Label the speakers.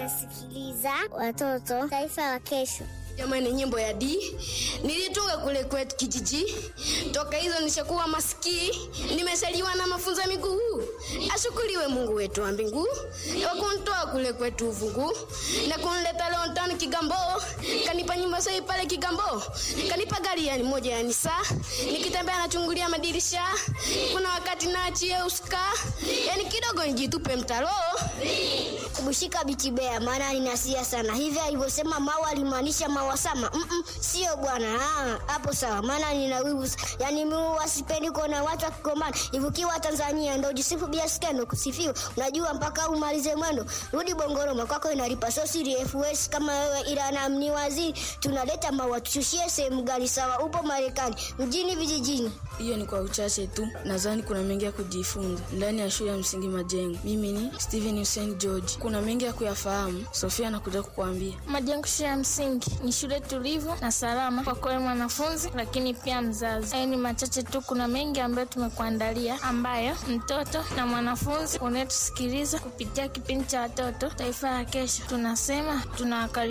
Speaker 1: unasikiliza watoto taifa la kesho.
Speaker 2: Jamani, nyimbo ya D nilitunga kule kwetu kijiji. Toka hizo nishakuwa masikii, nimesaliwa na mafunzo ya miguu. Ashukuriwe Mungu wetu wa mbingu kwa kunitoa kule kwetu uvungu na kunileta leo ndani Kigambo, kanipa nyumba sahi pale Kigambo, kanipa gari yani moja yani saa, nikitembea nachungulia madirisha, kuna wakati naachie uska, yani kidogo nijitupe mtaro
Speaker 1: Kubushika bitibea maana ninasia sana. Hivi alivyosema mawa alimaanisha mawa sama. Mm -mm, sio bwana. Ah, hapo sawa. Maana nina wivu. Yaani mimi wasipendi kuona watu wakigombana. Ivukiwa Tanzania ndio jisifu bila skendo kusifiwa. Unajua mpaka umalize mwendo. Rudi Bongoroma kwako inalipa so siri FS kama wewe ila na mni waziri tunaleta mawa tushushie sehemu gani sawa upo Marekani mjini vijijini.
Speaker 3: Hiyo ni kwa uchache tu, nadhani kuna mengi ya kujifunza ndani ya shule ya msingi Majengo. Mimi ni Steven Hussein George, kuna mengi ya kuyafahamu. Sofia anakuja kukuambia.
Speaker 4: Majengo shule ya msingi ni shule tulivu na salama kwa kweli mwanafunzi, lakini pia mzazi. Hayo ni machache tu, kuna mengi ambayo tumekuandalia, ambayo mtoto na mwanafunzi unayetusikiliza kupitia kipindi cha watoto taifa la kesho, tunasema tunawakaribisha